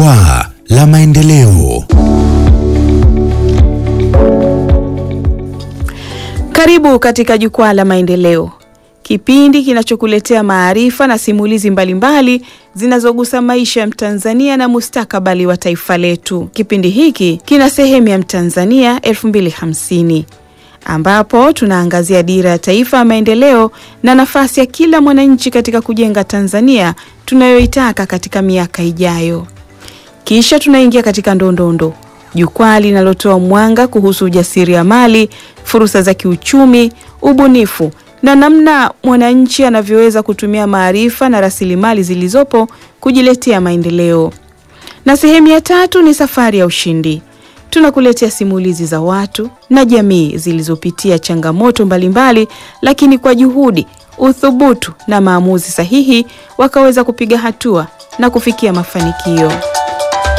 Jukwaa la Maendeleo. Karibu katika Jukwaa la Maendeleo, kipindi kinachokuletea maarifa na simulizi mbalimbali zinazogusa maisha ya Mtanzania na mustakabali wa taifa letu. Kipindi hiki kina sehemu ya Mtanzania 2050 ambapo tunaangazia dira ya taifa ya maendeleo na nafasi ya kila mwananchi katika kujenga Tanzania tunayoitaka katika miaka ijayo. Kisha tunaingia katika ndondondo, jukwaa linalotoa mwanga kuhusu ujasiriamali, fursa za kiuchumi, ubunifu na namna mwananchi anavyoweza kutumia maarifa na rasilimali zilizopo kujiletea maendeleo. Na sehemu ya tatu ni safari ya ushindi. Tunakuletea simulizi za watu na jamii zilizopitia changamoto mbalimbali, lakini kwa juhudi, uthubutu na maamuzi sahihi wakaweza kupiga hatua na kufikia mafanikio.